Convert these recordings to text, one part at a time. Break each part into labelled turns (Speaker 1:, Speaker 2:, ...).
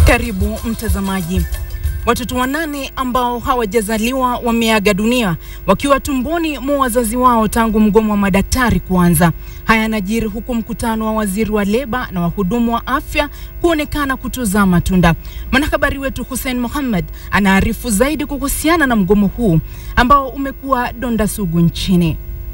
Speaker 1: Karibu mtazamaji. Watoto wanane ambao hawajazaliwa wameaga dunia wakiwa tumboni mwa wazazi wao tangu mgomo wa madaktari kuanza. Haya yanajiri huku mkutano wa waziri wa leba na wahudumu wa afya kuonekana kutozaa matunda. Mwanahabari wetu Hussein Mohammed anaarifu zaidi kuhusiana na mgomo huu ambao umekuwa donda sugu nchini.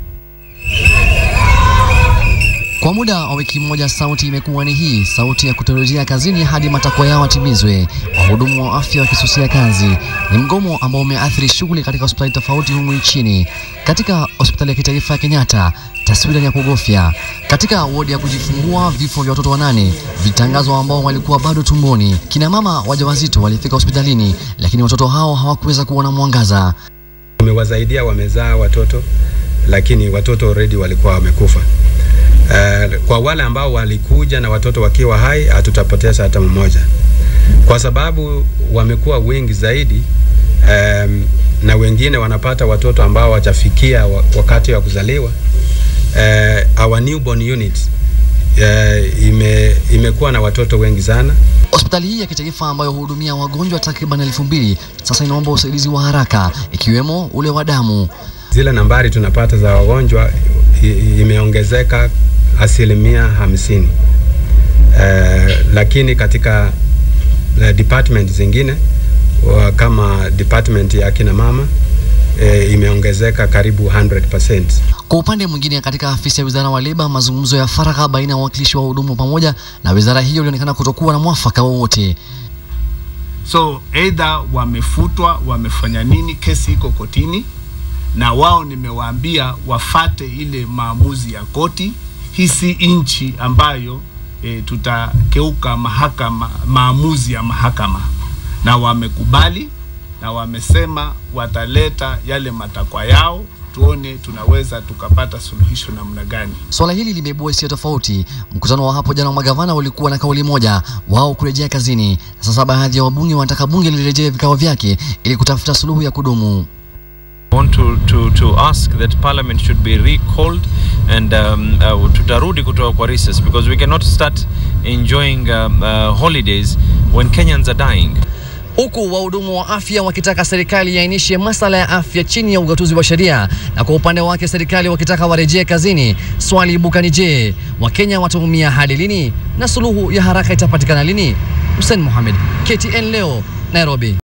Speaker 2: Kwa muda wa wiki moja, sauti imekuwa ni hii, sauti ya kutorejea kazini hadi matakwa yao yatimizwe. Wahudumu wa afya wakisusia kazi. Ni mgomo ambao umeathiri shughuli katika hospitali tofauti humu nchini. Katika hospitali ya kitaifa ya Kenyatta, taswira ni ya kugofya. Katika wodi ya kujifungua, vifo vya watoto wanane vitangazwa ambao walikuwa bado tumboni. Kina mama wajawazito walifika hospitalini, lakini watoto hao hawakuweza kuona mwangaza.
Speaker 3: Tumewasaidia, wamezaa watoto, lakini watoto already walikuwa wamekufa. Uh, kwa wale ambao walikuja na watoto wakiwa hai hatutapoteza hata mmoja, kwa sababu wamekuwa wengi zaidi. Um, na wengine wanapata watoto ambao hawajafikia wakati wa kuzaliwa. Uh, our newborn unit uh, ime, imekuwa na watoto wengi sana.
Speaker 2: Hospitali hii ya kitaifa ambayo huhudumia wagonjwa takriban elfu mbili sasa inaomba usaidizi wa haraka ikiwemo ule wa damu.
Speaker 3: Zile nambari tunapata za wagonjwa imeongezeka asilimia hamsini. Uh, lakini katika uh, department zingine uh, kama department ya kina mama uh, imeongezeka karibu 100%.
Speaker 2: Kwa upande mwingine, katika afisi ya wizara wa leba, mazungumzo ya faragha baina ya wawakilishi wa hudumu pamoja na wizara hiyo ilionekana kutokuwa na mwafaka wowote.
Speaker 4: So either wamefutwa, wamefanya nini, kesi iko kotini na wao nimewaambia wafate ile maamuzi ya koti. Hii si nchi ambayo e, tutakeuka mahakama, maamuzi ya mahakama, na wamekubali na wamesema wataleta yale matakwa yao, tuone tunaweza tukapata suluhisho namna gani.
Speaker 2: Swala hili limeibua hisia tofauti. Mkutano wa hapo jana wa magavana ulikuwa na kauli moja, wao kurejea kazini, na sasa baadhi ya wabunge wanataka bunge lirejee vikao vyake ili kutafuta suluhu ya kudumu.
Speaker 5: want to, to, to ask that parliament should be recalled and um, uh, tutarudi kutoka kwa recess because we cannot start enjoying um, uh, holidays when Kenyans are dying.
Speaker 2: Huku wahudumu wa afya wakitaka serikali iainishe masala ya afya chini ya ugatuzi wa sheria, na kwa upande wake serikali wakitaka warejee kazini. Swali ibuka ni je, Wakenya wataumia hadi lini na suluhu ya haraka itapatikana lini? Hussein Mohamed, KTN leo, Nairobi.